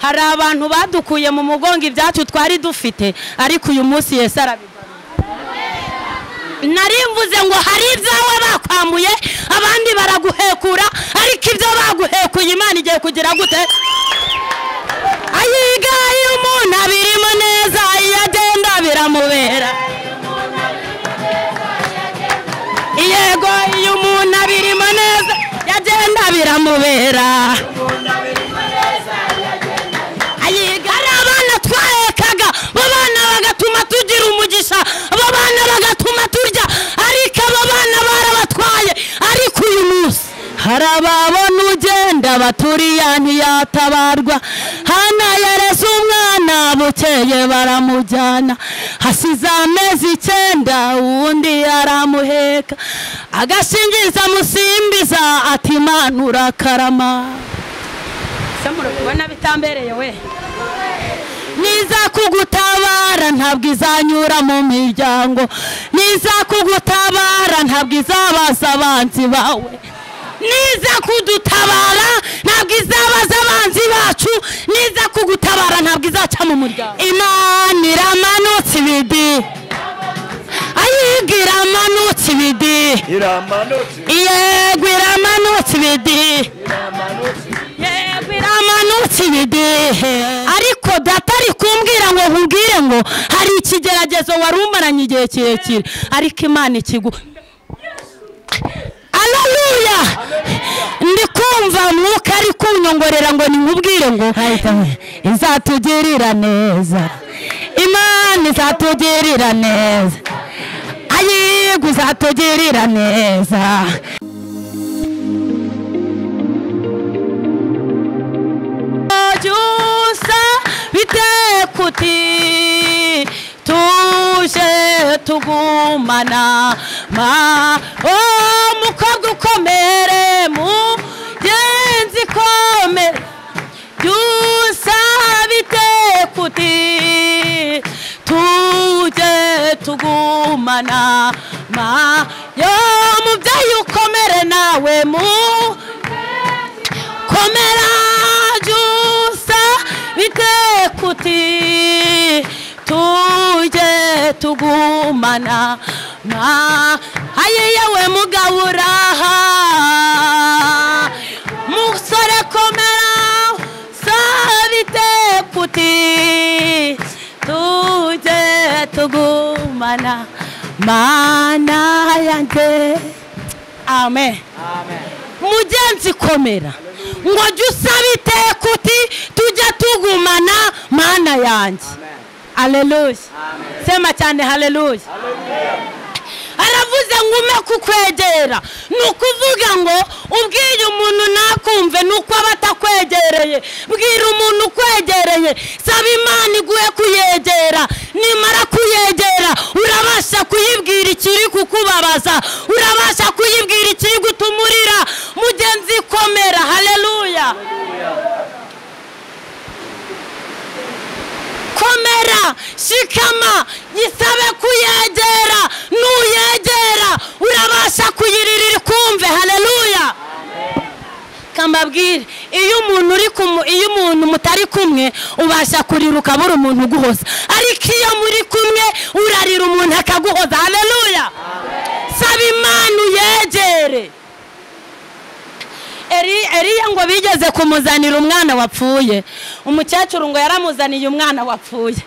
hari abantu badukuye mu mugongo ibyacu twari dufite ariko uyu munsi yesi arabigarura narimvuze ngo hari ibyawe bakwambuye abandi baraguhekura ariko ibyo baguhekuye imana igiye kugira gute ayiga iyo umuntu abirimo neza iyo agenda biramubera yego iyo umuntu abirimo neza yagenda biramubera ayiga ari abana twahekaga abo bana bagatuma tugira umugisha abo bana bagatuma turya ariko abo bana barabatwaye ariko uyu munsi hari ababona ugenda baturiya ntiyatabarwa hana yareze umwana bukeye baramujyana hasize amezi icyenda uwundi aramuheka agashingiza musimbiza ati imana urakarama se murabibona bitambereye we niza kugutabara ntabwo izanyura mu miryango niza kugutabara ntabwo izabaza abanzi bawe niza kudutabara ntabwo izabaza abanzi bacu niza kugutabara ntabwo izaca mu muryango imana iramanutse ibidi ayiga iramanutse ibidi iramanutse yego iramanutse ibidi iramanutse yego iramanutse ibidehe ariko data ari kumbwira ngo nkubwire ngo hari ikigeragezo wari umaranye igihe kirekire ariko imana ikigu aleluya ndi kumva mwuka ari kunyongorera ngo nkubwire ngo izatugirira neza imana izatugirira neza ayigwa izatugirira neza byusa biteka uti tuje tugumana ma oh, mukobwa ukomere mugenzi komere byusa biteka uti tuje tugumana ma yo mubyeyi ukomere nawe mu komera jusa bitekuti tujye tugumana na aye yewe mugabo uraha musore komera sa bitekuti tujye tugumana mana yanjye amen mugenzi komera ngo jya usaba iteka uti tujya tugumana mana yanjye aleluya sema cyane haleluya aravuze ngo ume kukwegera ni ukuvuga ngo ubwiye umuntu ntakumve ni uko aba atakwegereye bwira umuntu ukwegereye saba imana iguhe kuyegera nimara kuyegera urabasha kuyibwira ikiri kukubabaza urabasha kuyibwira ikiri gutuma urira mugenzi komera haleluya komera shikama yisabe kuyegera nuyegera urabasha kuyiririra kumve haleluya kambabwire iyo umuntu uri kumu iyo umuntu mutari kumwe ubasha kuriruka buri umuntu uguhoza ariko iyo muri kumwe urarira umuntu akaguhoza haleluya saba imana uyegere Eri- eriya ngo bigeze kumuzanira umwana wapfuye umukecuru ngo yaramuzaniye umwana wapfuye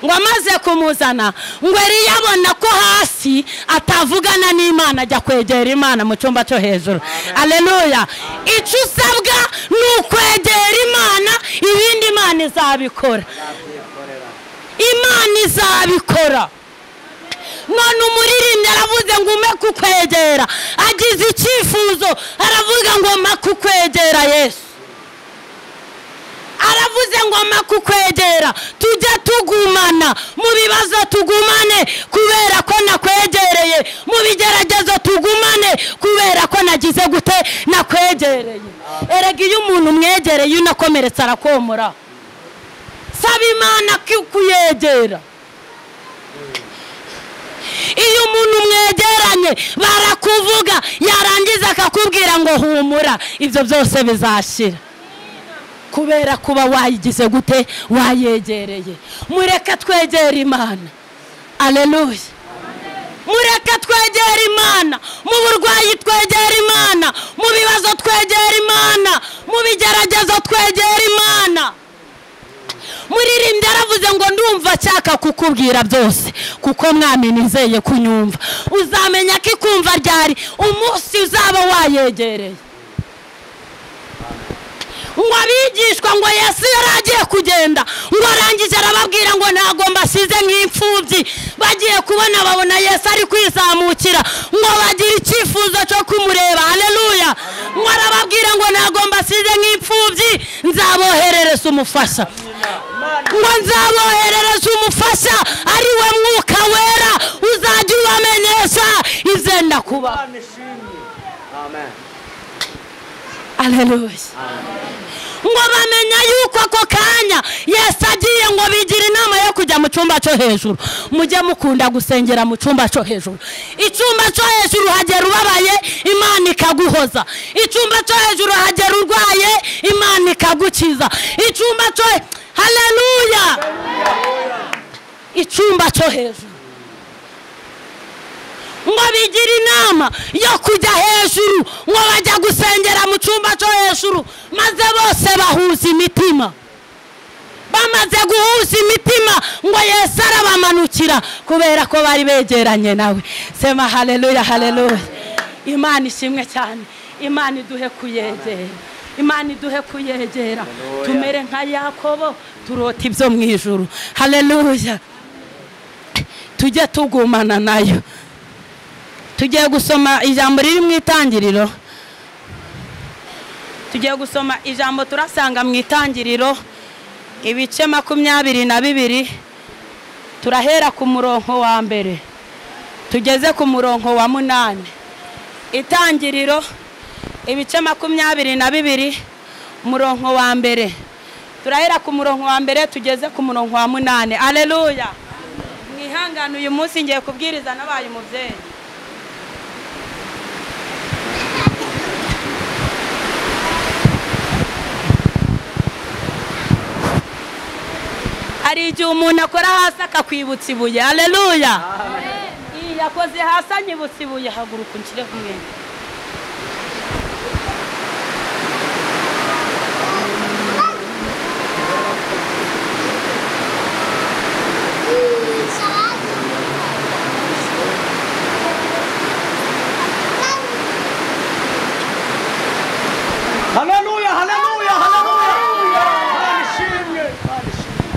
ngo amaze kumuzana ngo eriya abona ko hasi atavugana n'imana ajya kwegera imana mu cyumba cyo hejuru aleluya icyo usabwa ni ukwegera imana ibindi imana izabikora imana izabikora none umuririmbyi aravuze ngo ume kukwegera agize icyifuzo aravuga ngo mpa kukwegera yesu aravuze ngo mpa kukwegera tujye tugumana mu bibazo tugumane kubera ko nakwegereye mu bigeragezo tugumane kubera ko nagize gute nakwegereye erega iyo umuntu umwegereye unakomeretse arakomora saba imana ku- kuyegera iyo umuntu mwegeranye barakuvuga yarangiza akakubwira ngo humura ibyo byose bizashira kubera kuba wayigize gute wayegereye mureka twegere imana aleluya mureka twegere imana mu burwayi twegere imana mu bibazo twegere imana mu bigeragezo twegere imana muririmbyi aravuze ngo ndumva nshaka kukubwira byose kuko mwami nizeye kunyumva uzamenya ko ikumva ryari umunsi uzaba wayegereye ngo abigishwa ngo yesu yari agiye kugenda ngo arangije arababwira ngo ntabwo mbasize nk'imfubyi bagiye kubona babona yesu ari kwizamukira ngo bagira icyifuzo cyo kumureba hareruya ngo arababwira ngo ntabwo mbasize nk'imfubyi nzaboherereza umufasha ngo nzaboherereza umufasha ari we mwuka wera uzajya ubamenyesha izenda kuba Amen. hareruya ngo bamenya yuko ako kanya yesu agiye ngo bigire inama yo kujya mu cyumba cyo hejuru mujye mukunda gusengera mu cyumba cyo hejuru icyumba cyo hejuru hagera ubabaye imana ikaguhoza icyumba cyo hejuru hagera urwaye imana ikagukiza icyumba cyo hareruya icyumba cyo hejuru ngo bigire inama yo kujya hejuru ngo bajya gusengera mu cyumba cyo hejuru maze bose bahuza imitima bamaze guhuza imitima ngo yesu arabamanukira kubera ko bari begeranye nawe sema hareruya hareruya imana ishimwe cyane imana iduhe kuyegera imana iduhe kuyegera tumere nka yakobo turota ibyo mu ijuru hareruya tujye tugumana nayo tugiye gusoma ijambo riri mu itangiriro tugiye gusoma ijambo turasanga mu itangiriro ibice makumyabiri na bibiri turahera ku murongo wa mbere tugeze ku murongo wa munani itangiriro ibice makumyabiri na bibiri umurongo wa mbere turahera ku murongo wa mbere tugeze ku murongo wa munani aleluya mwihangane uyu munsi ngiye kubwiriza n'abaye umubyeyi hari igihe umuntu akora hasi akakwibutsa ibuye hareruya iyi yakoze hasi anyibutsa ibuye haguruka unshyire ku mwenda Haleluya, haleluya, haleluya. Imana ishimwe. Imana ishimwe.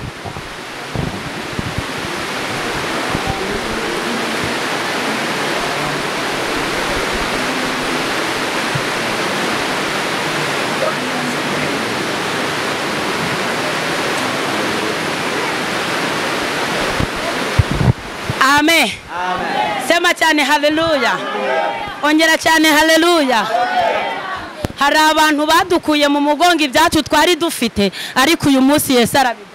amen sema cyane hareruya ongera cyane hareruya hari abantu badukuye mu mugongo ibyacu twari dufite ariko uyu munsi yesu arabigarura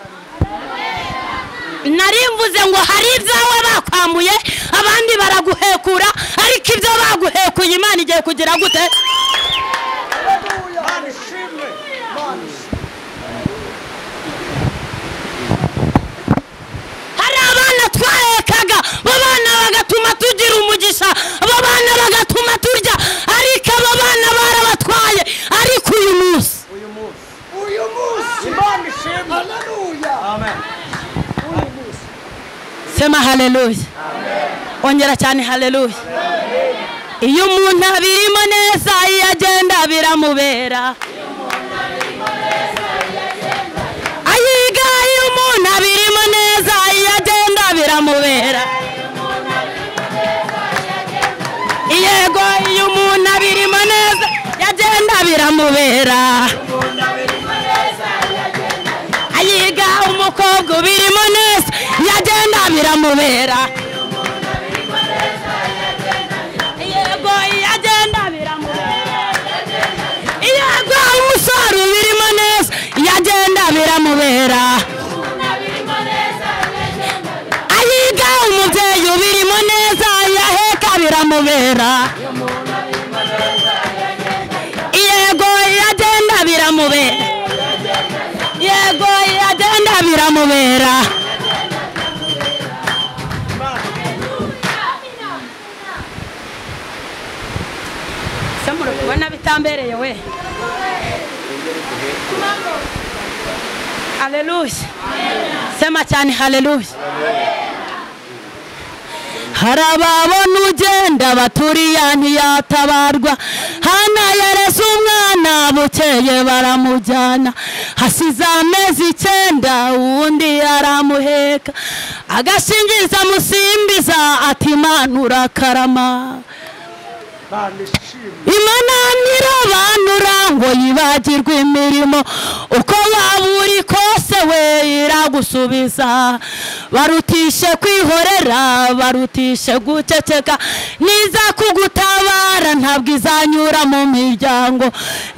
nari mvuze ngo hari ibyawe bakwambuye abandi baraguhekura ariko ibyo baguhekuye imana igiye kugira gute Imana ishimwe. Imana ishimwe. hari abana twahekaga abo bana bagatuma tugira umugisha abo bana bagatuma turya ariko abo bana barabatwaye ariko uyu munsi Uyu munsi. Uyu munsi. Imana ishimwe. Haleluya. Amen. Uyu munsi. sema hareruya ongera cyane hareruya iyo umuntu abirimo neza iyo agenda biramubera ayiga iyo umuntu abirimo neza iyo agenda biramubera yego iyo umuntu abirimo neza iyo agenda biramubera ayiga umukobwa ubirimo neza yagenda biramubera yego yagenda biramubera yego umusore ubirimo neza yagenda biramubera ayiga umubyeyi ubirimo neza yaheka biramubera yego yagenda biramubera biramubera se murabona bitambereye we haleluya sema cyane haleluya hari ababona ugenda baturiya ntiyatabarwa hana yareze umwana bukeye baramujyana hasize amezi icyenda uwundi aramuheka agashingiza musimbiza ati imana urakarama Imana ishimwe imana abantu urangwa yibagirwa imirimo uko waba uri kose we iragusubiza barutishe kwihorera barutishe guceceka niza kugutabara ntabwo izanyura mu miryango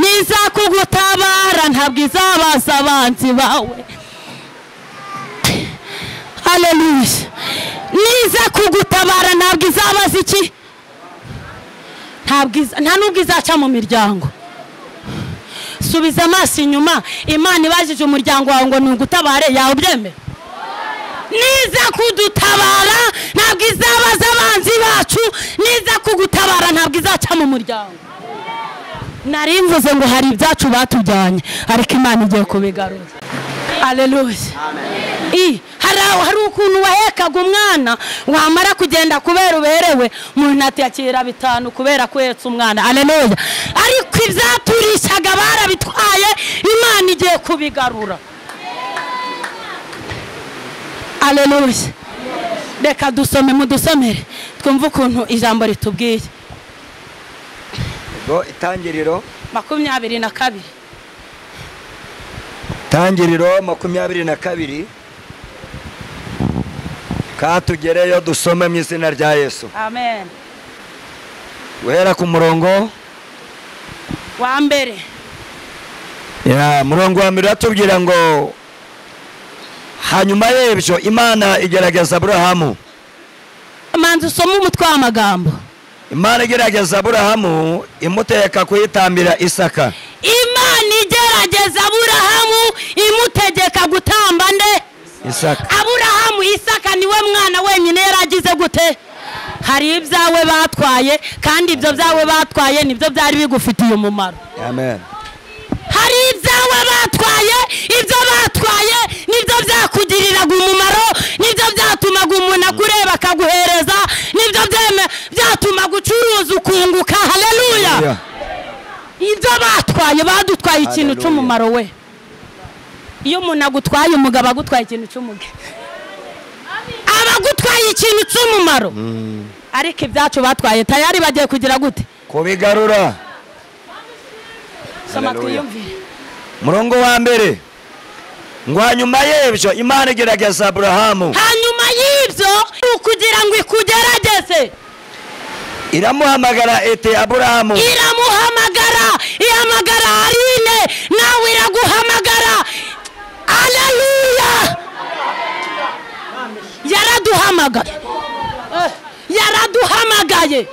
niza kugutabara ntabwo izabaza abanzi bawe haleluya niza kugutabara ntabwo izabaza iki ntabwo iza- nta nubwo izaca mu miryango subiza amaso inyuma imana ibajije umuryango wawe ngo ntugutabare yawe ubyemera niza kudutabara ntabwo izabaza abanzi bacu niza kugutabara ntabwo izaca mu muryango nari mvuze ngo hari ibyacu batujyanye ariko imana igiye kubigaruza aleluya I, hari aho- hari ukuntu wahekaga umwana wamara kugenda kubera uberewe umuntu atiyakira bitanu kubera ko uhetse umwana aleluya ariko ibyaturishaga barabitwaye imana igiye kubigarura aleluya reka dusome mudusomere twumve ukuntu ijambo ritubwiye ubwo itangiriro makumyabiri na kabiri itangiriro makumyabiri na kabiri katugereyo dusome mu izina rya yesu amen guhera ku murongo wa mbere ya murongo wa mbere uratubwira ngo hanyuma y'ibyo imana igerageza aburahamu manzi usome umutwe w'amagambo imana igerageza aburahamu imuteka kuyitambira isaka imana igerageza aburahamu imutegeka gutamba nde isaka aburahamu isaka niwe mwana wenyine yaragize gute hari ibyawe batwaye kandi ibyo byawe batwaye nibyo byari bigufitiye umumaro amen hari ibyawe batwaye ibyo batwaye nibyo byakugiriraga umumaro nibyo byatumaga umuntu akureba akaguhereza nibyo byeme- byatumaga ucuruza ukunguka haleluya Ya. ibyo batwaye badutwaye ikintu Hallelujah. cy'umumaro we iyo umuntu agutwaye umugabo agutwaye ikintu cy'umuge aba agutwaye ikintu cy'umumaro ariko ibyacu batwaye tayari bagiye kugira gute kubigarura soma Hallelujah. twiyumvire murongo wa mbere ngo hanyuma y'ibyo imana igerageza aburahamu hanyuma y'ibyo ni ukugira ngo ikugerageze iramuhamagara iti aburahamu iramuhamagara ihamagara arine nawe iraguhamagara aleluya yaraduhamagaye Eh, yaraduhamagaye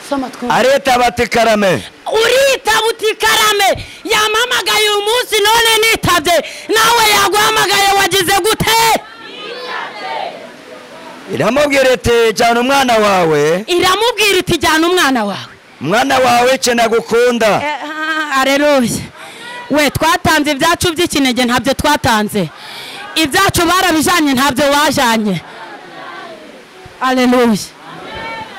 soma twumve areta bati karame urita utikarame yamamagaye uyu munsi none nitabye nawe yaguhamagaye wagize gute iramubwira iti jyana umwana wawe iramubwira iti jyana umwana wawe umwana wawe icyo nagukunda areruye we twatanze ibyacu by'ikinege ntabyo twatanze ibyacu barabijanye ntabyo wajanye areruye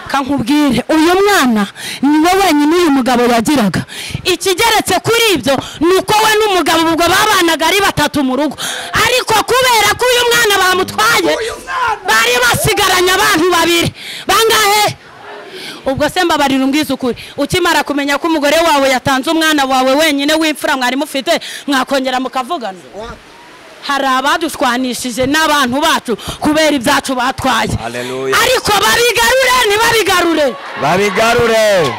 kankubwire uyu mwana niwe wenyine uyu mugabo yagiraga ikigeretse kuri ibyo ni uko we n'umugabo ubwo babanaga ari batatu mu rugo ariko kubera ko uyu mwana bamutwaye Uyu mwana! bari basigaranye abantu babiri bangahe ubwo se mbabarira umbwiza ukuri ukimara kumenya ko umugore wawe yatanze umwana wawe wenyine w'imfura mwari mufite mwakongera mukavugana hari abadushwanishije n'abantu bacu kubera ibyacu batwaye Haleluya. ariko babigarure ntibabigarure babigarure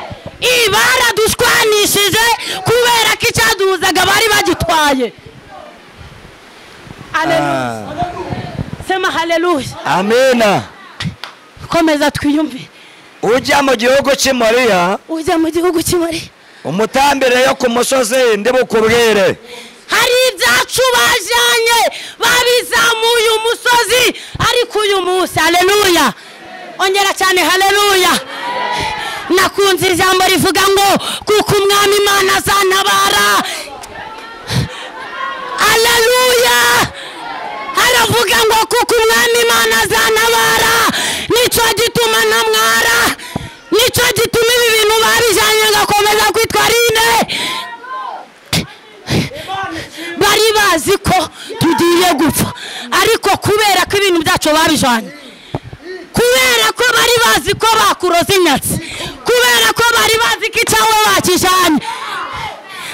i baradushwanishije kubera ko icyaduhuzaga bari bagitwaye Haleluya. Ah, sema haleluya amina komeza twiyumve ujya mu gihugu cy'i moriya ujya mu gihugu cy'imari umutambire yo ku musozi ndi bukubwire hari ibyacu bajyanye babizamuye umusozi ariko uyu munsi hareruya ongera cyane hareruya nakunze ijambo rivuga ngo kuko umwami imana azantabara hareruya haravuga ngo kuko umwami imana azantabara nicyo gituma ntamwara nicyo gituma ibi bintu babijyanye ngakomeza kwitwarinde bari bazi ko tugiye gupfa ariko kubera ko ibintu byacu babijyanye kubera ko bari bazi ko bakuroze inyatsi kubera ko bari bazi ko icyawe bakijyanye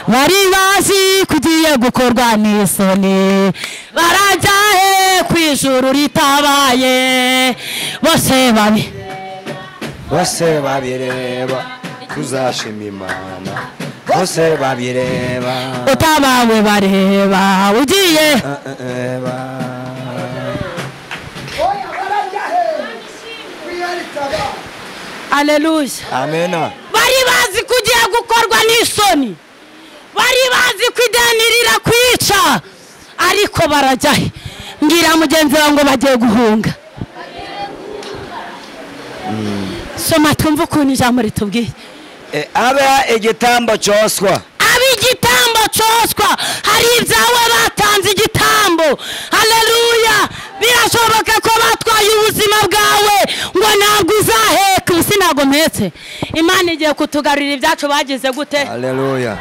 bari bazi ko ugiye gukorwa n'isoni barajya he ku ijuru ritabaye bose babi bose babireba tuzashima imana bose babireba utabawe bareba ugiye eba. oya barajya hehe wiyarika abana aleluya amena bari bazi ko ugiye gukorwa n'isoni bari bazi ko ideni rirakwica ariko barajya he mbwira mugenzi wawe ngo bagiye guhunga soma twumve ukuntu ijambo ritubwiye E, aba igitambo cyoswa ab'igitambo cyoswa hari ibyawe batanze igitambo hareruya birashoboka ko batwaye ubuzima bwawe ngo ntabwo uzaheka ubu si ntabwo mpetse imana igiye kutugarurira ibyacu bagize gute haleluya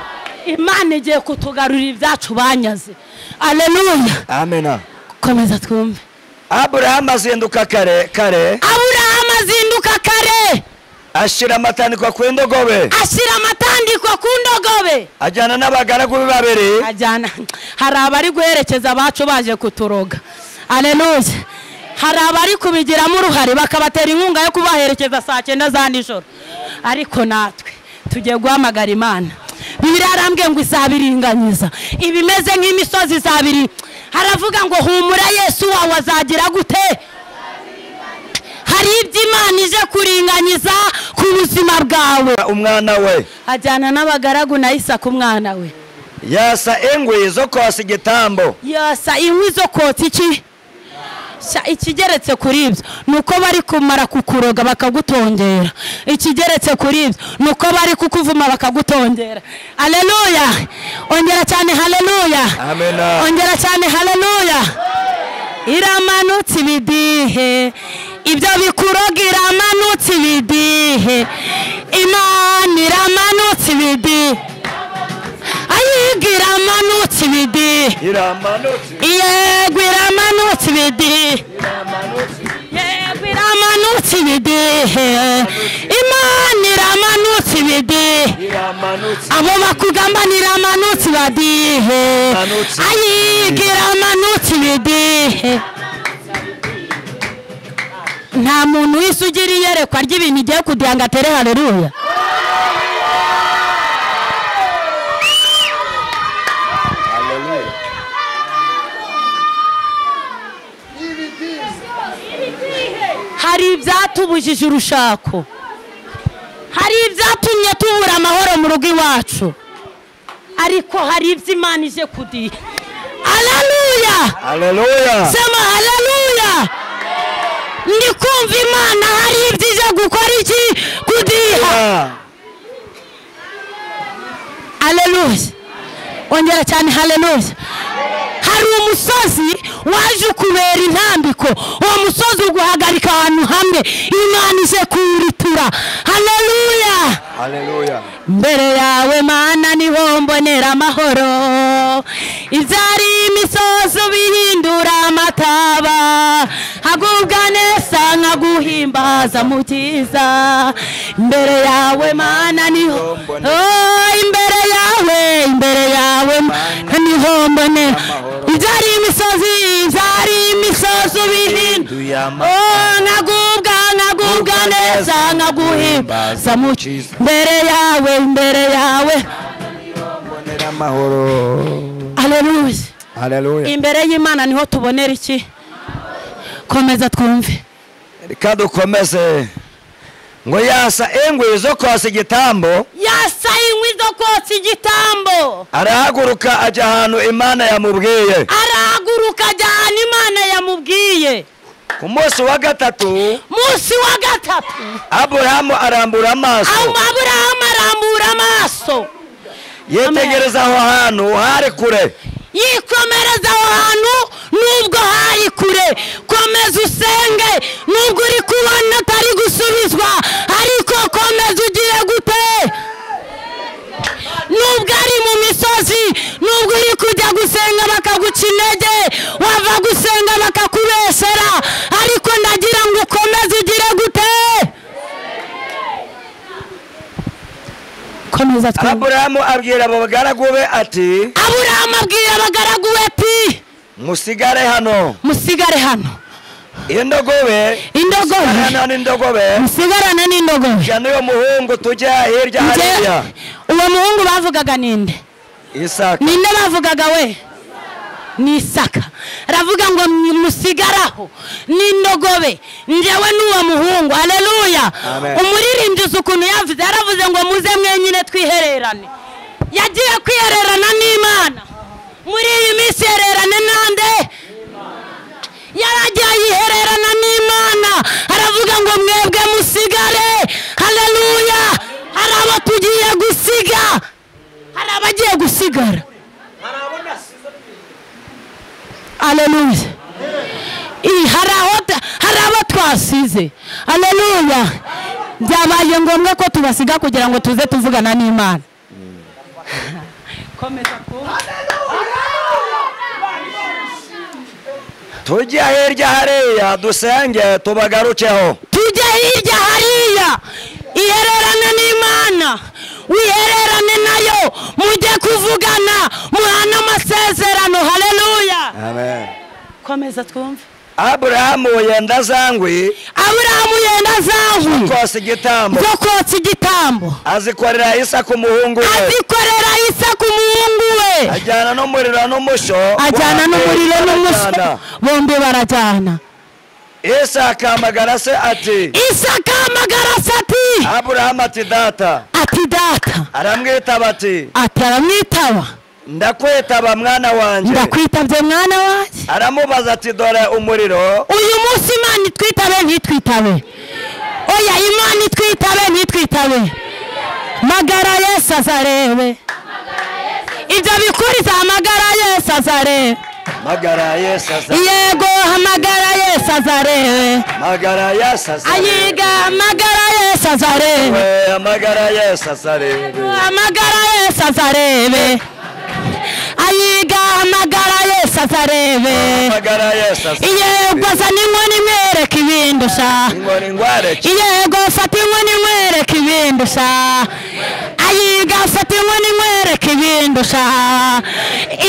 imana igiye kutugarurira ibyacu banyaze hareruya amena komeza twumve aburahamu azinduka kare kare aburahamu azinduka kare ashyira amatandikwa ku ndogobe ashyira amatandiko ku ndogobe ajyana n'abagaragu be babiri ajyana hari abari guherekeza abacu baje kuturoga aleluya hari abari kubigiramo uruhare bakabatera inkunga yo kubaherekeza saa cyenda za nijoro ariko natwe tugiye guhamagara imana bibiliya yarambwiye ngo izabiringaniza ibimeze nk'imisozi izabiri haravuga ngo humura yesu wawe azagira gute hari ibyo imana ije kuringaniza ku buzima bwawe umwana we ajyana n'abagaragu na isaka umwana we yasa ingwi zo kwasa igitambo yasa inkwi zo kotsa iki Sha, ikigeretse kuri ibyo ni uko bari kumara kukuroga bakagutongera ikigeretse kuri ibyo ni uko bari kukuvuma bakagutongera aleluya ongera cyane haleluya Amena. ongera cyane haleluya iramanutse ibidihe ibyo bikuroga iramanutse ibidihe imana iramanutse ibidihe ayiga iramanutse ibidihe iramanutse yego iramanutse ibidihe yego iramanutse ibidihe imana iramanutse ibidihe iramanutse abo bakugamba iramanutse ibadihe Iramanutse. ayiga iramanutse ibidihe nta muntu wese ugira iyerekwa ry'ibintu igiye kugira ngo atere hareruya y'ibidizi hari ibyatubujije urushako hari ibyatumye tubura amahoro mu rugo iwacu ariko hari ibyo imana ije kudiha haleluya haleluya sema haleluya ndi kumva imana hari ibyo ije gukora iki kudiha haleluya ongera cyane haleluya hari umusozi waje ukubera intambiko uwo musozi uguhagarika ahantu hamwe imana ije kuwuritura haleluya haleluya mbere yawe mana niho mbonera amahoro ibyari imisozi ubihindura amataba hagubwa neza nkaguhimbaza mu byiza imbere yawe mana niho Oh, imbere yawe imbere yawe mana niho mbonera ibyari imisozi ibyari imisozi ubihindura Oh, nkagubwa nkagubwa neza nkaguhimbaza mu cyiza imbere yawe imbere yawe mbonera amahoro aleluya haleluya imbere y'imana niho tubonera iki komeza twumve reka dukomeze ngo yasa engwe zo kwasa igitambo yasaye inkwi zo kotsa igitambo arahaguruka ajya ahantu imana yamubwiye arahaguruka ajya ahantu imana yamubwiye ku munsi wa gatatu munsi wa gatatu aburahamu arambura amaso aburahamu arambura amaso yitegereza aho hantu hari kure yikomereza aho hantu nubwo hari kure komeza usenge nubwo uri kubona atari gusubizwa ariko komeza ugiye gute nubwo ari mu misozi nubwo uri kujya gusenga bakaguca intege wava gusenga bakakubesera ariko ndagira ngo ukomeze ugire gute komeza twumve aburahamu abwira abo bagaragu be ati aburahamu abwira abagaragu be ati musigare hano musigare hano indogobe indogobe hano n'indogobe musigarane n'indogobe jya n'uwo muhungu tujya hirya Nje- hariya uwo muhungu bavugaga ninde isaka ninde bavugaga we ni isaka aravuga ngo "Mwe musigaraho n'indogobe njyewe n'uwo muhungu aleluya Amen. umuririmbyi uzi ukuntu yavuze yaravuze ngo muze mwenyine twihererane yagiye kwihererana n'imana muri iyi minsi hererane nande yaragiye yihererana n'imana aravuga ngo mwebwe musigare haleluya hari abo tugiye gusiga hari abagiye gusigara aleluya I- hari aho ta- hari abo twasize aleluya byabaye ngombwa ko tubasiga kugira ngo tuze tuvugana n'imana tujya hirya hariya dusenge tubagarukeho tujye hirya hariya ihererane n'imana wihererane nayo mujye kuvugana muhane amasezerano haleluya komeza twumve aburahamu yenda za ngwi aburahamu yenda zankwi kwasa igitambo zo kotsa igitambo azikorera isaka umuhungu we azikorera isa ku muhungu we ajyana n'umuriro n'umushyo ajyana n'umuriro n'umushyo Ajyana. bombi barajyana isaka amagara se ati isaka amagara se ati aburahamu ati data ati data aramwitaba ati ati aramwitaba ndakwitaba mwana wanjye ndakwitabye mwana wanjye aramubaza ati dore umuriro uyu munsi imana itwitabe ntitwitabe oya imana itwitabe ntitwitabe magara yesu azarebe ibyo bikuriza amagara yesu azarebe magara yesaza yego amagara yesu azarebe magara yesaza ayiga amagara yesu azarebe we amagara yesaza rero amagara yesu azarebe ayiga amagara yesu azarebe amagara yesaza yego zana inkoni imwereka ibindi sha inkoni ngware ki yego fata inkoni imwereka ibindi sha ayiga fata inkoni imwereka ibindi sha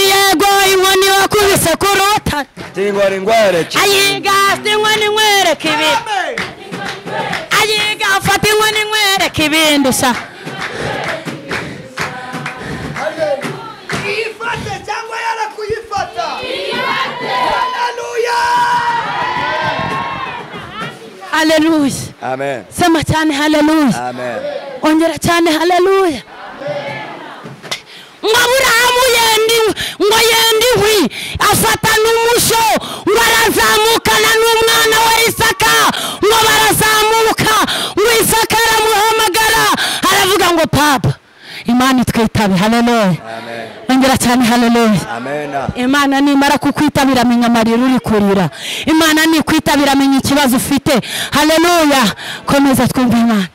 yego inkoni wakubise ku ruta inkoni ngware ki ayiga fata inkoni imwereka ibindi ayiga fata inkoni imwereka ibindi sha Iyifate cyangwa yarakuyifata. Haleluya. haleluya amen sema cyane haleluya amen ongera cyane haleluya ngo aburahamu yenda inkwi ngo yenda inkwi afata n'umusho ngo arazamukana n'umwana wa isaka ngo barazamuka ngo isaka aramuhamagara aravuga ngo papa imana itwitabe haleluya ongera cyane haleluya amen imana nimara kukwitabira amenya amarira uri kurira imana nikwitabira amenya ikibazo ufite haleluya komeza twumve imana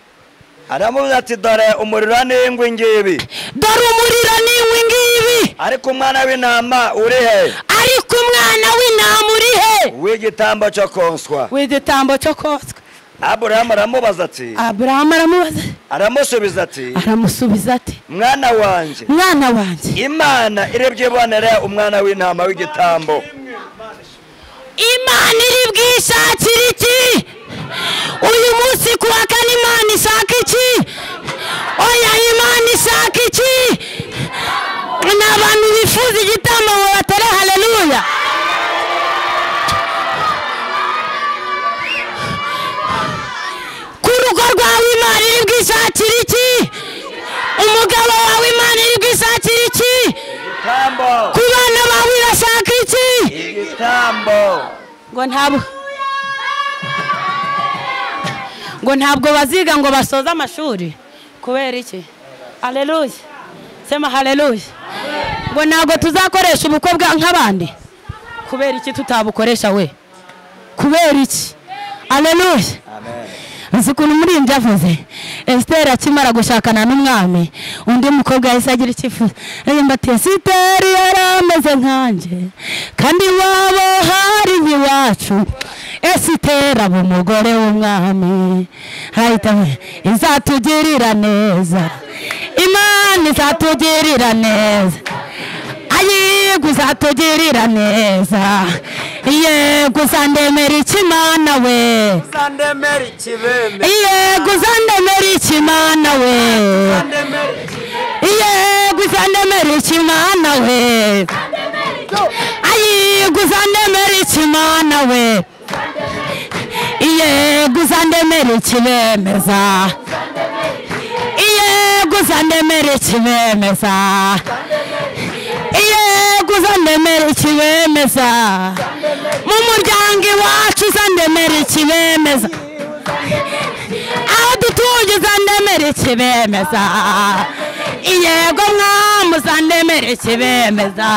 aramubaza ati dore umuriro n'ingwi ngibi dore umuriro n'inkwi ngibi ariko umwana w'intama uri he ariko umwana w'intama uri he w'igitambo cyo konswa w'igitambo cyo kotswa aburahamu aramubaza ati aburahamu aramubaza aramusubiza ati aramusubiza ati mwana wanjye mwana wanjye imana irebye ibonera umwana w'intama w'igitambo imana iri bwishakire iki uyu munsi ku wa kane imana ishaka iki oya imana ishaka iki ni abantu bifuza igitambo ngo batore haleluya ku rugo rwawe imana ngo ntabwo ngo ntabwo baziga ngo basoze amashuri kubera iki hareruye sema hareruye ngo ntabwo tuzakoresha ubukwe bwa nk'abandi kubera iki tutabukoresha we kubera iki hareruye uzi ukuntu umuririmbyi avuze esiteri akimara gushakana n'umwami undi mukobwa yahise agira icyifuzo aririmba ati esiteri yari ameze nkanjye kandi iwabo hari nk'iwacu esiteri aba umugore w'umwami ahita avuga, izatugirira neza imana izatugirira neza yego uzatugirira neza yego uzandemera ikimana we Uzandemera ikibembe. yego uzandemera ikimana we Uzandemera yego uzandemera ikimana we yego uzandemera ikimana we yego uzandemera ikibemeza yego uzandemera ikibemeza yego uzandemera ikibemeza mu muryango iwacu uzandemera ikibemeza aho dutuye uzandemere ikibemeza yego mwami uzandemere ikibemeza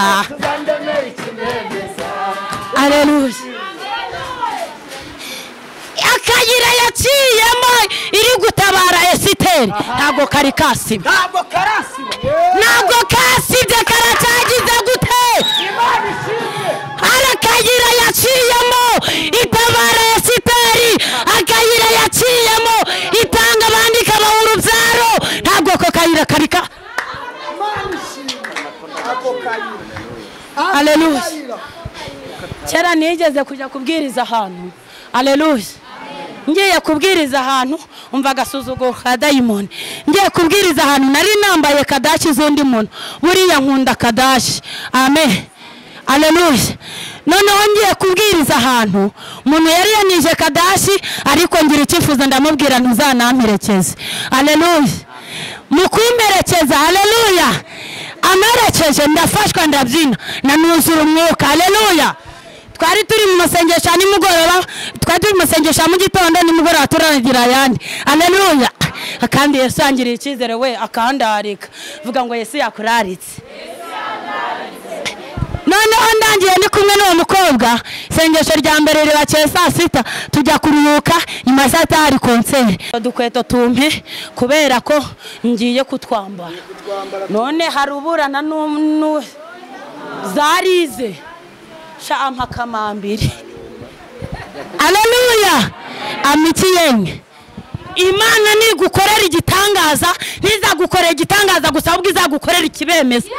aleluya akayira yaciyemo iri gutabara esiteri ntabwo kari kasiba Ntabwo karasiba. ntabwo kasibye karacyagize gute Imana ishimwe. hari akayira yaciyemo itabara esiteri akayira yaciyemo itanga abandi ikabaha urubyaro ntabwo ako kayira kari ka Imana ishimwe. Ako kayira. Hallelujah. Kayira. kera nigeze kujya kubwiriza ahantu aleluya ngiye kubwiriza ahantu umva agasuzuguro ka dayimoni ngiye kubwiriza ahantu nari nambaye kadashi z'undi muntu buriya nkunda kadashi amen aleluya noneho ngiye kubwiriza ahantu umuntu yari yanije kadashi ariko ngira icyifuzo ndamubwira ntuzanamperekeze aleluya mu kumperekeza aleluya amerekeje ndafashwa ndabyina nanuzura umwuka aleluya twari turi mu masengesho ya nimugoroba twari turi mu masengesho ya mu gitondo nimugoroba turagira ayandi aleluya kandi yesu yangiriye icyizere we akandarika vuga ngo yesu yakuraritse noneho ndangiye ndi kumwe n'uwo mukobwa isengesho rya mbere ribakeye saa sita tujya kuruhuka nyuma ya saa sita hari konseri dukweto tumpe kubera ko ngiye kutwambara none hari uburana n'umwe zarize sha ampa kamambiri aleluya amitiyenye imana nigukorera igitangaza ntizagukorera igitangaza gusa ahubwo izagukorera ikibemeza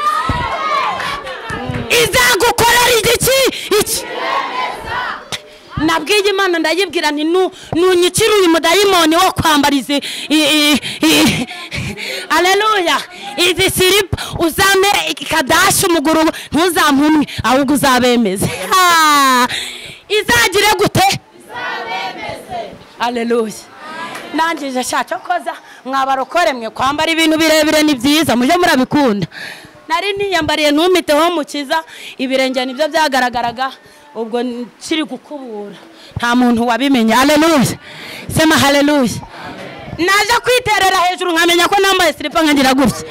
izagukorera igiki iki nabwiye imana ndayibwira nti "Nu- nunyikire uyu mudayimoni wo kwambara izi i- i- i- aleluya izi siripa uzame kadashi umuguru ntuzampunwe ahubwo uzabemeze Ah! izagire gute aleluya nangije shaka koza mwabarokore mwe kwambara ibintu birebire ni byiza mujye murabikunda nari niyambariye ntumiteho mukiza ibirenge nibyo byagaragaraga ubwo kiri gukubura nta muntu wabimenye aleluya sema haleluya naje kwiterera hejuru nkamenya ko nambaye siripa nkagira gutya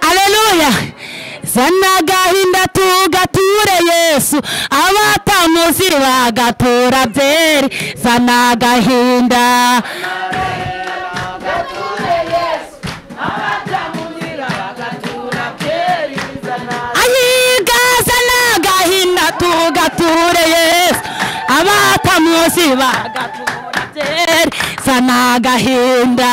aleluya zana agahinda tugature yesu abatamuzi bagatura byeri zana agahinda ayiga zana agahinda tugature yesu abatamuzi bagatura byeri zana agahinda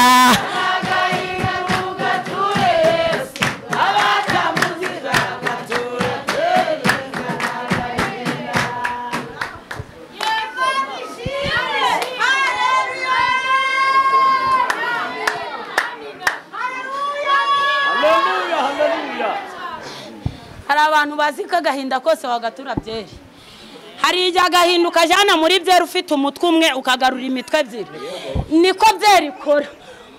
Haleluya, haleluya. hari abantu bazi ko agahinda kose wagatura byeri hari igihe agahinda ukajyana muri byeri ufite umutwe umwe ukagarura imitwe ebyiri niko byeri ikora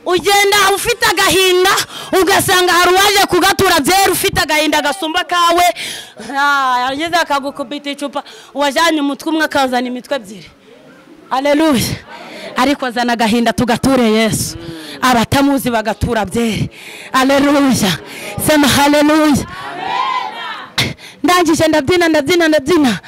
ugenda ufite agahinda ugasanga hari uwaje kugatura byera ufite agahinda gasumba kawe yageze akagukubita icupa uwajyanye umutwe umwe akazana imitwe ebyiri aleluya ariko azana agahinda tugature yesu abatamuzi bagatura byere aleluya sema haleluya ndangije ndabyina ndabyina ndabyina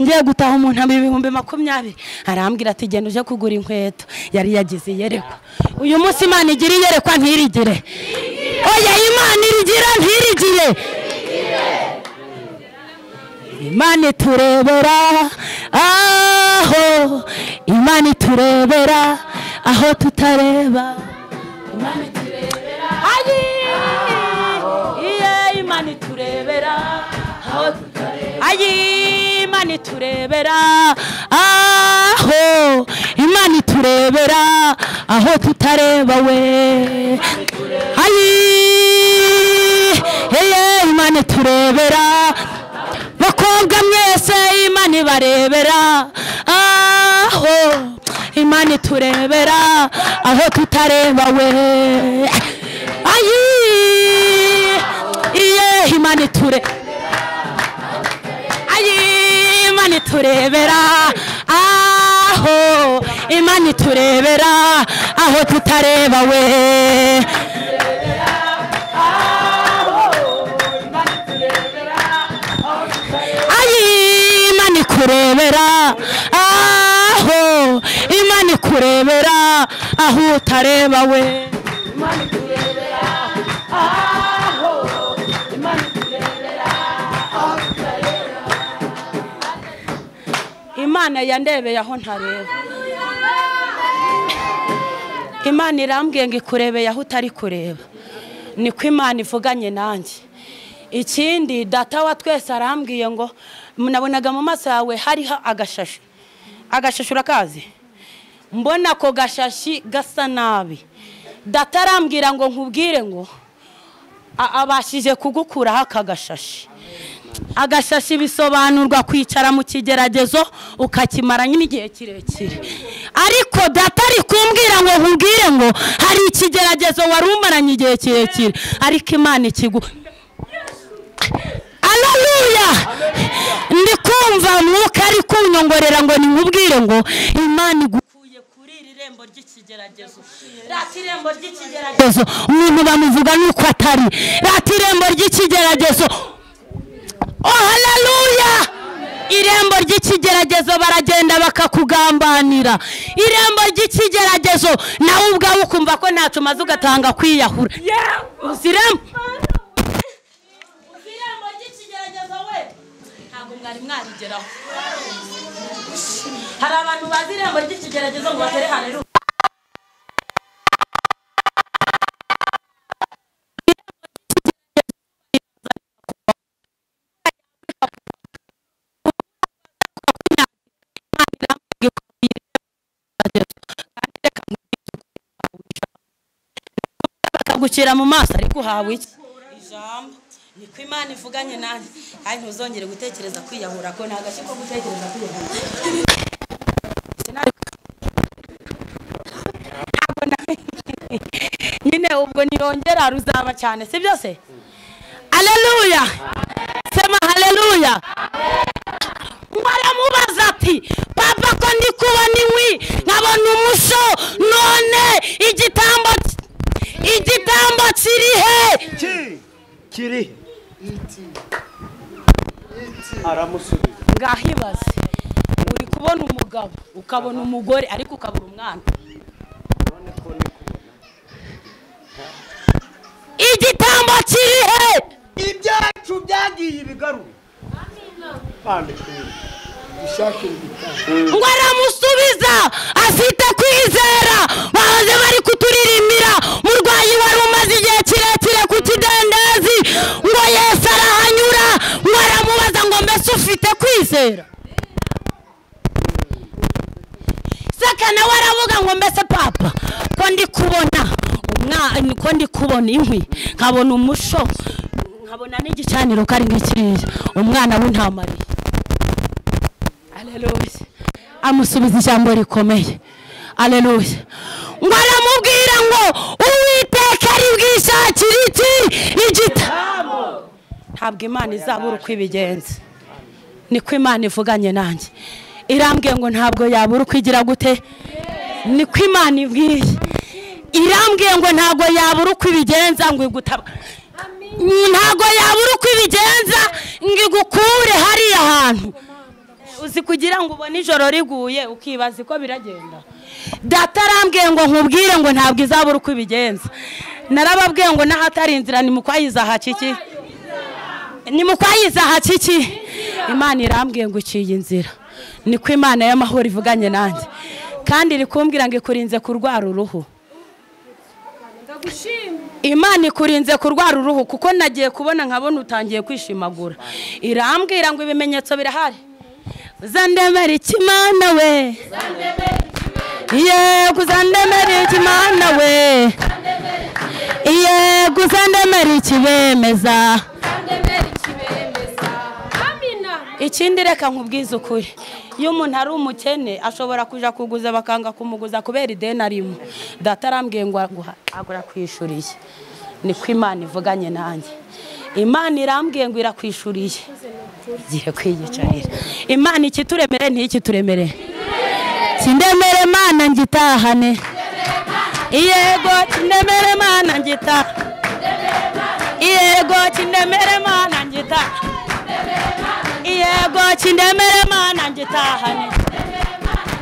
ngiye gutaha umuntu ampa ibihumbi makumyabiri arambwira ati genda uje kugura inkweto yari yagize iyerekwa uyu munsi imana igira iyerekwa ntirigire oya imana irigira ntirigire imana iturebera aho imana iturebera aho tutareba imana iturebera ayi iye imana iturebera aho tutareba ayi imana iturebera aho imana iturebera aho tutareba we ayi iye imana iturebera bakobwa mwese imana ibarebera aho imana iturebera aho tutareba we ayi iye imana iture ayi imana iturebera aho imana iturebera aho tutareba we ayi imana ikurebera aho imana ikurebera aho utareba we imana yandebeye aho ntareba imana irambwiye ngo ikurebeye aho utari kureba niko imana ivuganye nanjye ikindi data wa twese arambwiye ngo nabonaga mu maso yawe hariho agashashi agashashi urakazi mbona ako gashashi gasa nabi data arambwira ngo nkubwire ngo a- abashije kugukuraho aka gashashi agashashi bisobanurwa kwicara mu kigeragezo ukakimara nyine igihe kirekire ariko data ari kumbwira ngo nkubwire ngo hari ikigeragezo wari umaranye igihe kirekire ariko imana ikigu aleluya ndi kumva mwuka ari kunyongorera ngo nimubwire ngo imana igukuye kuri iri rembo ry'ikigeragezo rata irembo ry'ikigeragezo umuntu bamuvuga nuko atari rata irembo ry'ikigeragezo oh haleluya irembo ry'ikigeragezo baragenda bakakugambanira irembo ry'ikigeragezo nawe ubwawe ukumva ko ntacyo umaze ugatanga kwiyahura uzi irembo irembo ry'ikigeragezo we ntabwo mwari mwarigeraho hari abantu bazi irembo ry'ikigeragezo ngo batere hareruka gucira mu maso ariko uhawe iki ijambo niko imana ivuganye nanjye kandi ntuzongere gutekereza kwiyahura ko nta gashyi ko gutekereza kwiyahura Ntabwo na- nyine ubwo niyongera ruzaba cyane si byose aleluya sema haleluya baramubaza ati papa ko ndi kubona inkwi nkabona umuso none igitambo ki- igitambo kiri he Ki kiri aramusubiza ngahibaze uri kubona umugabo ukabona umugore ariko ukabura umwana none ko ni kubona igitambo kiri he ibyacu byagiye ibigaruye kandi dushakira igitambo ngo aramusubiza afite kwizera bahoze bari kuturirimbira murwayi wari umaze igihe kirekire ku kidendezi ngo yesu arahanyura ngo aramubaza ngo mbese ufite kwizera saka nawe aravuga ngo mbese papa ko ndi kubona umwana ko ndi kubona inkwi nkabona umusho nkabona n'igicaniro ko ari nk'ikiriya umwana w'intamariye aleluya amusubiza ijambo rikomeye aleluya ngo aramu ubwira ngo uwiteka ari bwishakire iki igita ntabwo imana izabura uko ibigenza niko imana ivuganye nanjye irambwiye ngo ntabwo yabura uko igira gute niko imana ibwiye irambwiye ngo ntabwo yabura uko ibigenza ngo igutabwa ntabwo yabura uko ibigenza ngo igukure hariya hantu uzi kugira ngo ubone ijoro riguye ukibaza uko biragenda data arambwiye ngo nkubwire ngo ntabwo izabura uko ibigenza narababwiye ngo n'ahatari inzira ni mu kwayizaha kiki ni mu kwayizaha kiki imana irambwiye ngo uciye inzira niko imana y'amahoro ivuganye nanjye kandi iri kumbwira ngo ikurinze kurwara uruhu imana ikurinze kurwara uruhu kuko nagiye kubona nkabona utangiye kwishimagura irambwira ngo ibimenyetso birahari zandemera ikimana we yego zandemera ikimana we yego zandemera ikibemeza ikindi reka nkubwize ukuri iyo umuntu ari umukene ashobora kujya kuguza bakanga kumuguza kubera ideni arimo data arambwiye ngo aguha- agura kwishuriye niko imana ivuganye nanjye imana irambwiye ngo irakwishuriye igihe kwiyicarira imana ikituremere ntikituremere kindemere imana ngitahane yego kindemere imana ngitahane yego kindemere imana ngitahane yego kindemere mana ngitahane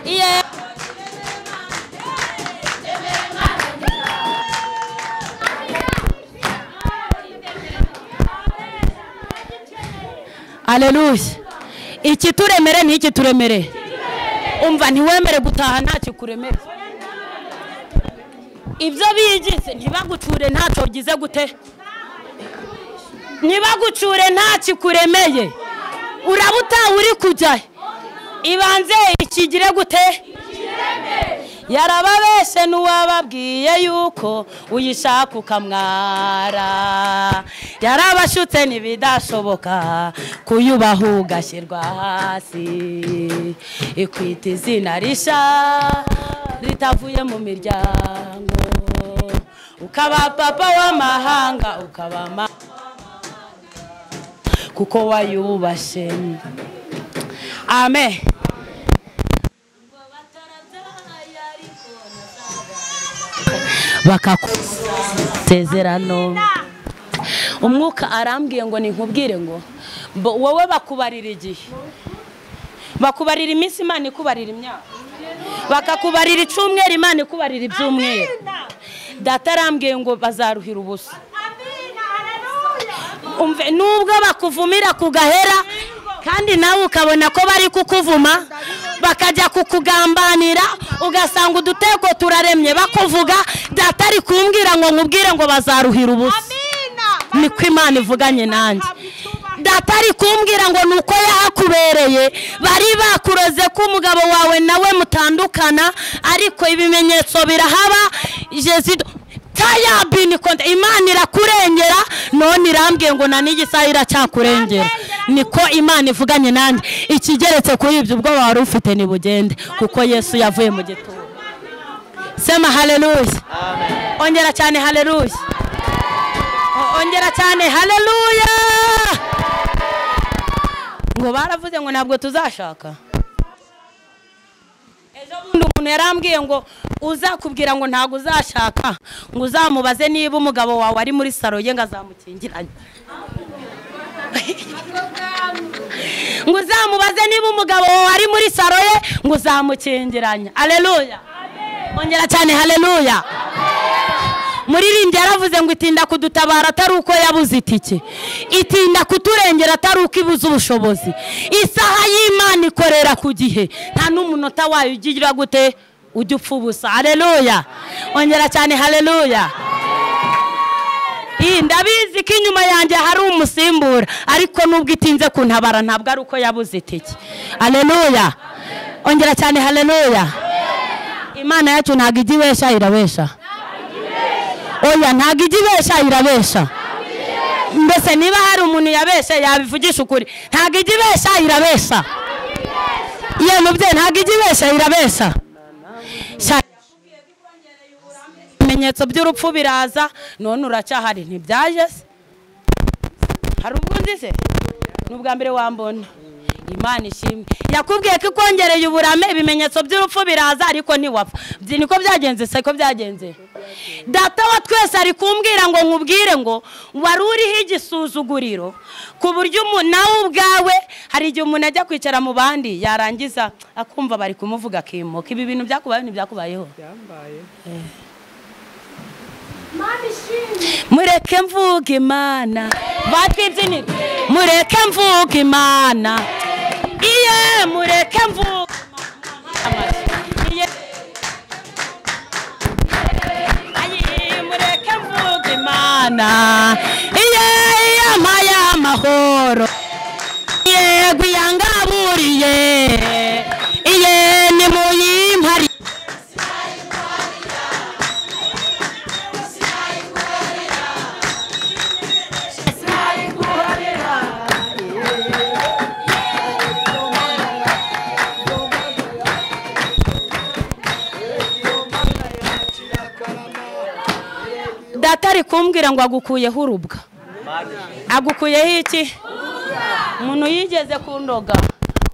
Iye- aleluya ikituremere ntikituremere umva ntiwemere gutaha ntakikuremere ibyo bigize ntibaguture ntacyo ugize gute ntibagucure ntakikuremeye uraba utawe uri kujya ibanze ikigire gute yarababeshe n'uwababwiye yuko uyishaka ukamwara yarabashutse ntibidashoboka kuyubaha ugashyirwa hasi ikwita izina risha ritavuye mu miryango ukaba papa w'amahanga ukaba mama kuko wayubashe amen bakakuzezerano umwuka arambwiye ngo ninkubwire ngo bo- wowe bakubarira igihe bakubarira iminsi imana ikubarira imyaka bakakubarira icumweru imana ikubarira ibyumweru data arambwiye ngo bazaruhira ubusa umve nubwo bakuvumira ku gahera kandi nawe ukabona ko bari kukuvuma bakajya kukugambanira ugasanga udutego turaremye bakuvuga data ari kumbwira ngo nkubwire ngo bazaruhira ubusa niko imana ivuganye nanjye data ari kumbwira ngo ni uko yahakubereye bari bakuroze ko umugabo wawe nawe mutandukana ariko ibimenyetso birahaba jesido tayabini konte imana irakurengera none irambwiye ngo na n'igisaha iracyakurengera niko imana ivuganye nanjye ikigeretse kuri ibyo ubwoba wari ufite ntibugende kuko yesu yavuye mu gituro sema haleluya ongera cyane haleluya ongera cyane haleluya ngo baravuze ngo ntabwo tuzashaka ejo bundi umuntu yarambwiye ngo uzakubwira ngo ntabwo uzashaka ngo uzamubaze niba umugabo wawe ari muri saro ye ngo azamukingiranye ngo uzamubaze niba umugabo wawe ari muri saro ye ngo uzamukingiranye aleluya ongera cyane haleluya muririmbyi yaravuze ngo itinda kudutabara atari uko yabuze itike itinda kuturengera atari uko ibuze ubushobozi isaha y'imana ikorera ku gihe nta n'umunota wayo ugira gute ujya upfa ubusa hareruya ongera cyane hareruya iyi ndabizi ko inyuma yanjye hari umusimbura ariko nubwo itinze kuntabara ntabwo ari uko yabuze itike hareruya ongera cyane hareruya imana yacu ntabwo ijya ibesha irabesha oya ntabwo ijya ibesha irabesha mbese niba hari umuntu yabesha yabivugisha ukuri ntabwo ijya ibesha irabesha ye mubyeyi ntabwo ijya ibesha irabesha Sha- ibimenyetso by'urupfu biraza none uracyahari ntibyaje se hari ubwo undi se ni ubwa mbere wambona imana ishimwe yakubwiye ko ikongereye uburame ibimenyetso by'urupfu biraza ariko ntiwapfa Byi- niko byagenze se ko byagenze data wa twese ari kumbwira ngo nkubwire ngo wari uriho igisuzuguriro ku buryo umu- nawe ubwawe hari igihe umuntu ajya kwicara mu bandi yarangiza akumva bari kumuvuga akimuka ibi bintu byakubayeho ntibyakubayeho mureke mvuge imana batwibyinire mureke mvuge imana iye mureke mvuge imana iye Ayi, mureke mvuge imana iye yama y'amahoro iye gwiyangaburiye iye ni muyimpari data ari kumbwira ngo agukuyeho urubwa agukuyeho iki umuntu yigeze kundoga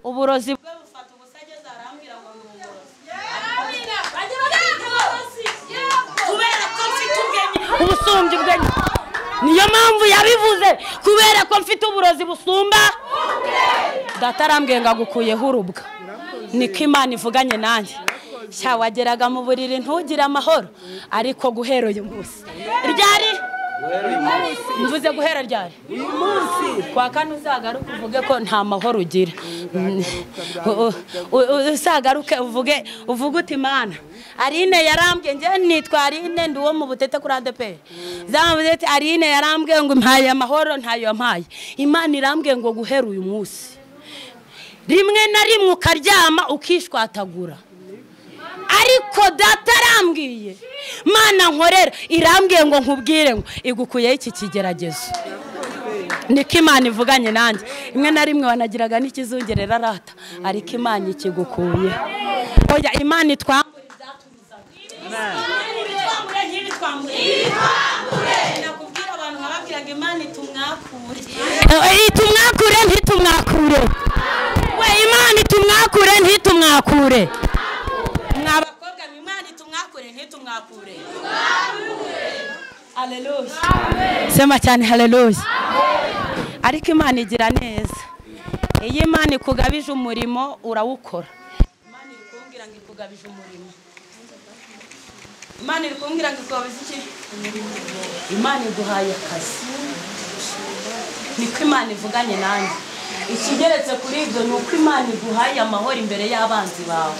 uburozi bwe bufata ubusageza arambwira ngo ni uburozi kubera ko mfite ubwenge ubusumbye ubwenge niyo mpamvu yabivuze kubera ko mfite uburozi busumba data arambwiye ngo agukuyeho urubwa niko imana ivuganye nanjye nshya wageraga mu buriri ntugire amahoro ariko guhera uyu munsi ryari mvuze guhera ryari kwa kane uzagaruke uvuge ko nta mahoro ugira Mm. U- u- u- uzagaruke uvuge uvuge uti mana arine yarambwiye njye nitwa arine ndi uwo mu butete kuri adeperi zamuze ati arine yarambwiye ngo mpaye amahoro ntayo yampaye imana irambwiye ngo guhera uyu munsi rimwe na rimwe ukaryama ukishwatagura ariko data arambwiye mana nkorera irambwiye ngo nkubwire ngo igukuyeho iki kigeragezo niko imana ivuganye nanjye rimwe na rimwe wanagiraga n'ikizungerera arata ariko imana ikigukuye oya imana itwambura ibyatumuzaga ntibi twambure nakubwira abantu nkababwiraga imana itumwakure itumwakure ntitumwakure we imana itumwakure ntitumwakure mwabakobwa mwe imana itumwakure ntitumwakure haleluya sema cyane haleluya ariko imana igira neza iyo imana ikugabije umurimo urawukora imana iri kumbwira ngo ikugabije umurimo imana iri kumbwira ngo ikugabije iki imana iguhaye akazi niko imana ivuganye nanjye ikigeretse kuri ibyo ni uko imana iguhaye amahoro imbere y'abanzi bawe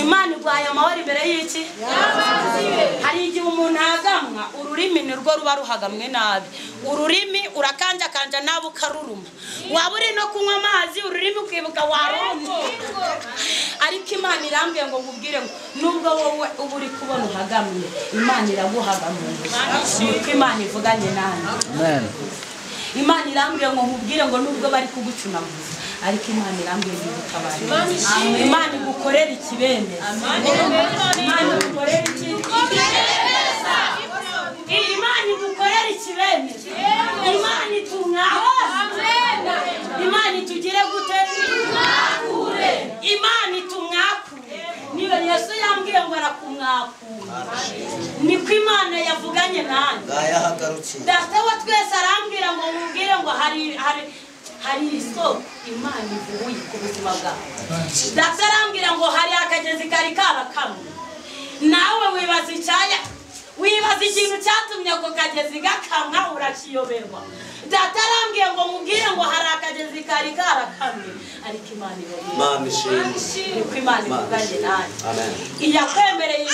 imana iguhaye amahoro imbere y'iki hari igihe umuntu ahagamwa ururimi ni rwo ruba ruhagamwe nabi ururimi urakanjakanja nabi ukaruruma waba uri no kunywa amazi ururimi ukibuka warumye ariko imana irambwiye ngo nkubwire ngo nubwo wowe uba uri kubona uhagamye imana iraguhagamuye nuko imana ivuganye nawe imana irambwiye ngo nkubwire ngo nubwo bari kugucunaguza ariko imana irambwiye ngo igutabare imana igukorere ikibemeza imana igukorere iki- imana igukorere ikibemeza imana itumwahoze imana itugire gute imana itumwakure niba yesu yambwiye ngo arakumwakura niko imana yavuganye nanjye yahagarukiye data wa twese arambwira ngo mubwire ngo hari hari hari isoko imana ivuye ku buzima bwawe data arambwira ngo hari akagezi kari karakamwe nawe wibaza icyaya wibaza ikintu cyatumye ako kagezi gakamwa urakiyoberwa data arambwiye ngo mubwire ngo hari akagezi kari karakamwe ariko imana iyoberwa mama ishimwe niko imana ivuganye nanjye amen iyakwemereye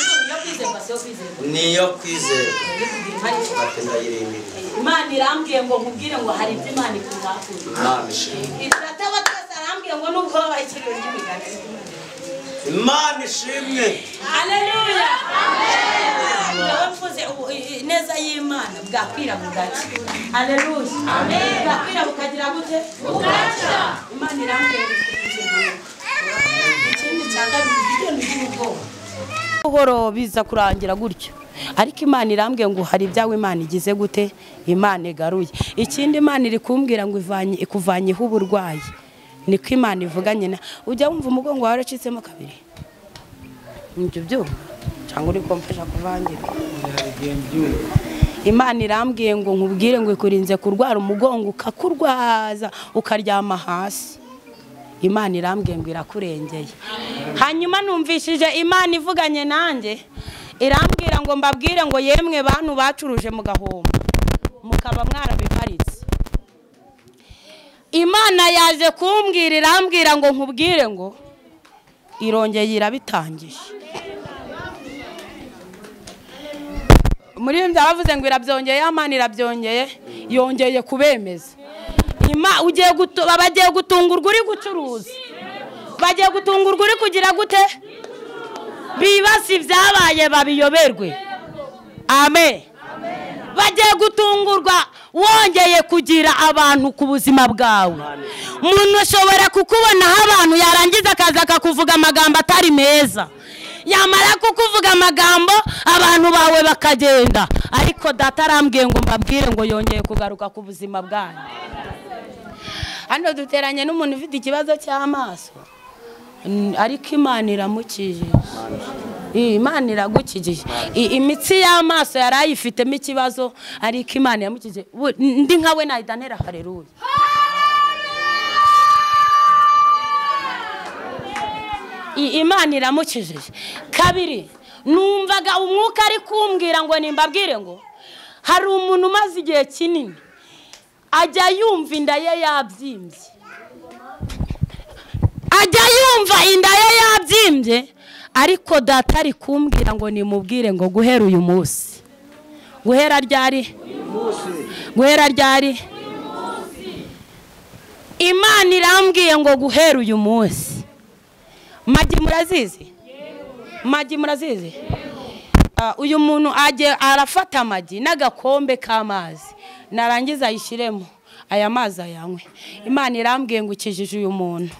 izuba iyo kwizerwa si niyo yo kwizerwa kwizera ntikugira impari ati ndayirindiriye imana irambwiye ngo nkubwire ngo hari ibyo imana ikuzakura mama ishimwe data wa twese arambwiye ngo nubwo babaye ikirori ry'imigani imana ishimwe haleluya ngaho mvuze ubu- i- i- neza y'imana bwakwira bugacya haleluya bwakwira bukagira gute bugacya imana irambwiye ngo ikugire impanuka. ikindi cya kabiri ibyo ni iby'ubwoba buhoro biza kurangira gutyo ariko imana irambwiye ngo hari ibyawe imana igize gute imana igaruye ikindi imana iri kumbwira ngo ivanye- ikuvanyeho uburwayi niko imana ivuga nyina ujya wumva umugongo wawe waracitsemo kabiri nibyo byuma cyangwa uri kumfasha kuvangira imana irambwiye ngo nkubwire ngo ikurinze kurwara umugongo ukakurwaza ukaryama hasi imana irambwiye ngo irakurengeye hanyuma numvishije imana ivuganye nanjye irambwira ngo mbabwire ngo yemwe bantu bacuruje mu gahombo mukaba mwarabiparitse imana yaje kumbwira irambwira ngo nkubwire ngo irongeye irabitangije muri bimwe bavuze ngo irabyongeye amana irabyongeye yongeye kubemeza Ima- ugiye gutu- bagiye gutungurwa uri gucuruza bagiye gutungurwa uri kugira gute bibasi ibyabaye babiyoberwe amen bagiye gutungurwa wongeye kugira abantu ku buzima bwawe umuntu ashobora kukubonaho abantu yarangiza akaza akakuvuga amagambo atari meza yamara kukuvuga amagambo abantu bawe bakagenda ariko data arambwiye ngo mbabwire ngo yongeye kugaruka ku buzima bwanyu hano duteranye n'umuntu ufite ikibazo cy'amaso Mm, ariko imana iramukijije Iyi, imana iragukijije I- imitsi y'amaso yari ayifitemo ikibazo ariko imana iramukijije Bu- n- ndi nkawe nahita ntera hareruya I- imana iramukijije kabiri numvaga umwuka ari kumbwira ngo nimbabwire ngo hari umuntu umaze igihe kinini ajya yumva inda ye yabyimbye ajya yumva inda ye yabyimbye ariko data ari kumbwira ngo nimubwire ngo guhera uyu munsi guhera ryari guhera ryari imana irambwiye ngo guhera uyu munsi magi murazizi magi murazizi Ah, uyu muntu ajye arafata amagi n'agakombe k'amazi narangiza ayishyiremo aya mazi ayanywe imana irambwiye ngo ukijije uyu muntu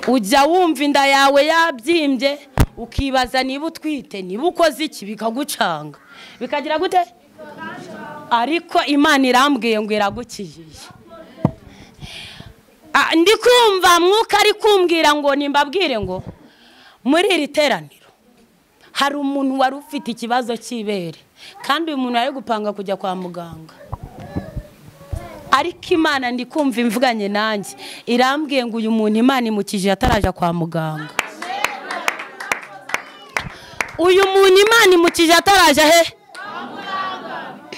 ujya wumva inda yawe yabyimbye ukibaza niba utwite niba ukoze iki bikagucanga bikagira gute ariko imana irambwiye ngo iragukijije Ah, ndi kumva mwuka ari kumbwira ngo nimbabwire ngo muri iri teraniro hari umuntu wari ufite ikibazo cy'ibere kandi uyu muntu ari gupanga kujya kwa muganga ariko imana ndi kumva imvuganye nanjye irambwiye ngo uyu muntu imana imukije ataraja kwa muganga uyu muntu imana imukije ataraja he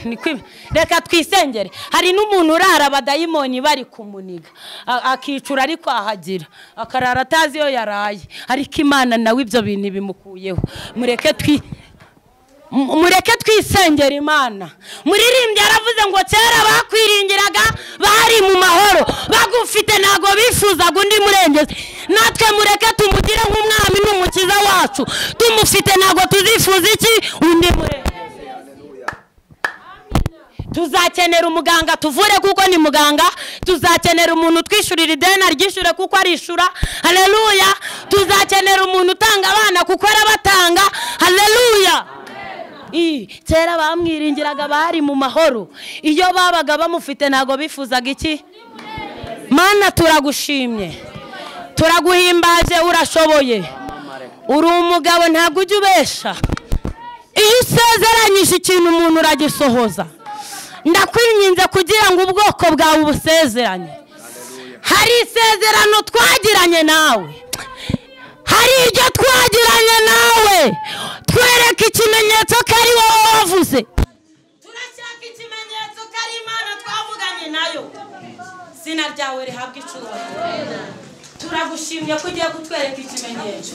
Ni kwi- reka twisengere hari n'umuntu urara abadayimoni bari kumuniga a- akicura ariko ahagira akarara atazi iyo yaraye ariko imana nawe ibyo bintu bimukuyeho mureke twi M- mureke twisengera imana muririmbyi yaravuze ngo kera bakwiringiraga bari mu mahoro bagufite ntabwo bifuzaga undi murengezi natwe mureke tumugire nk'umwami n'umukiza wacu tumufite ntabwo tuzifuza iki undi murengezi tuzakenera umuganga tuvure kuko ni muganga tuzakenera umuntu utwishyurira ideni aryishyure kuko arishura hareruya tuzakenera umuntu utanga abana kuko arabatanga hareruya I, kera bamwiringiraga bari mu mahoro iyo babaga bamufite ntabwo bifuzaga iki mana turagushimye turaguhimbaje urashoboye uri umugabo ntabwo ujya ubesha iyo usezeranyije ikintu umuntu uragisohoza ndakwinginze kugira ngo ubwoko bwawe ubusezeranye hari isezerano twagiranye nawe hari iryo twagiranye nawe twereka ikimenyetso ko ari wowe wavuze turashaka ikimenyetso ko ari imana twavuganye nayo izina ryawe rihabwa icubahiro turagushimye ko ugiye kutwereka ikimenyetso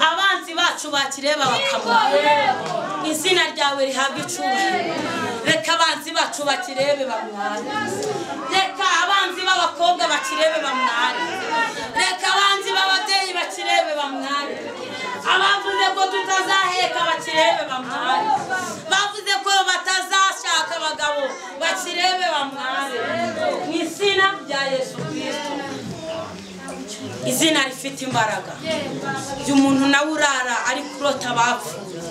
abanzi bacu bakireba bakabona izina ryawe rihabwa icubahiro reka abanzi bacu bakirebe bamware reka abanzi b'abakobwa bakirebe bamware reka abanzi b'ababyeyi bakirebe bamware abavuze ko tutazaheka bakirebe bamware bavuze ko batazashaka abagabo bakirebe bamware mu izina rya yesu kirisito izina rifite imbaraga uyu muntu nawe urara ari kurota abapfuye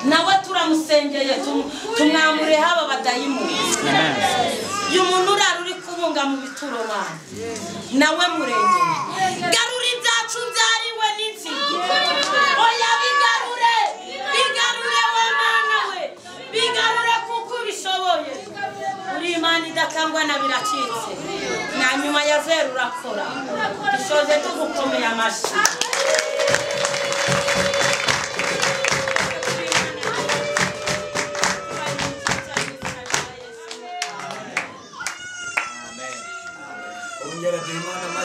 nawe turamusengeye tumu- tumwamure haba badayimoni uyu muntu urara uri kubunga mu bituro banyu nawe murengere garura ibyacu byariwe n'inzige oya bigarure bigarure wa mwana we bigarure kuko ubishoboye uri imana idakangwa na biracitse na nyuma ya zeru urakora dusoze tugukomeye amashyi